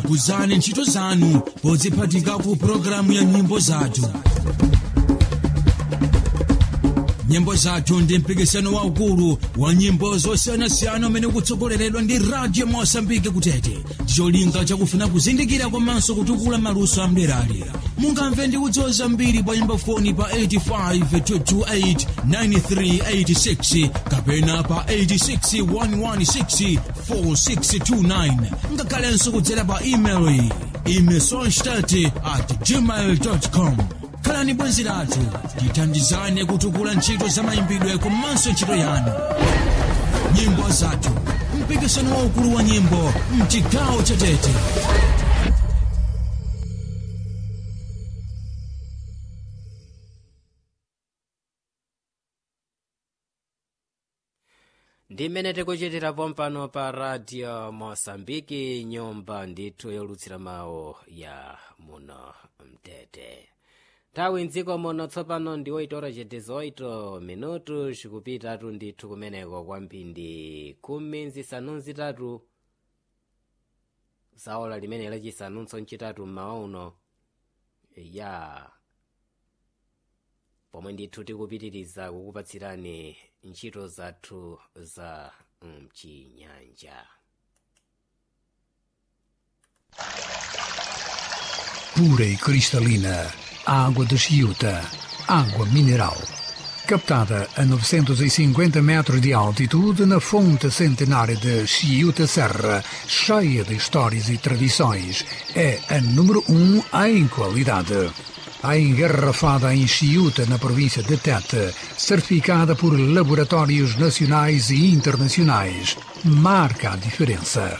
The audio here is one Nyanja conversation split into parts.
kuzani ntchito zanu podziphatika ku pologalamu ya nyimbo zathu nyimbo zathu ndi mpikisano waukulu wa nyimbo zosiyanasiyana umene ukutsogoleredwa ndi radio mosambike kutete ndicholinga chakufuna kuzindikira komanso kutukula maluso amderali mungamve ndi kudziwa zambiri pa nyimbo foni pa 85289386 kapena pa 861164629 ngakhalenso kudzera pa email imesonstat at gmail com khalani bwenzi lathu tithandizane kutukula ntchito za mayimbidwe komanso ntchito yanu nyimbo zathu mpikisano waukulu wa nyimbo mchigawo cha tete ndi mmene tikuchitira pompano pa radio mosambiki nyumba ndithu yolutsira mawu ya muno mtete nthawi mdziko muno tsopano ndi 8 ora chete 8 minutu zikupitatu ndithu kumeneko kwambindi khumi nzisanu nzitatu zaola limene lachisanunso ncitatu mmawa uno ya pomwe ndithu tikupitiriza kukupatsirani ntchito zathu za mchinyanja pura e cristalina, água de Chiuta, água mineral. Captada a 950 metros de altitude na fonte centenária de Chiuta Serra, cheia de histórias e tradições, é a número um em qualidade. A engarrafada em Chiuta, na província de Tete, certificada por laboratórios nacionais e internacionais, marca a diferença.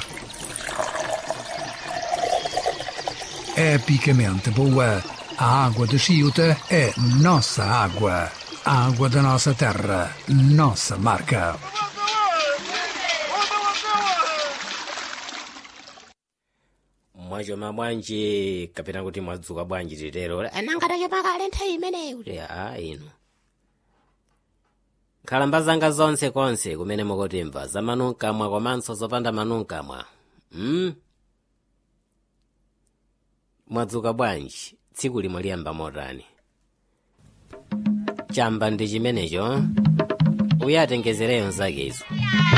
epicamente boa. A água de Chiuta é nossa água. A água da nossa terra, nossa marca. mwachoma bwanji kapena kuti mwadzuka bwanji titero anangatache pakale nthawi imeneyi kuti a inu nkhalamba zanga zonse konse kumene mukutimva za manunkamwa komanso zopanda manunkamwa mm? mwadzuka bwanji tsiku limwe liyamba motani chamba ndi chimenecho uyatengezereyo nzakezo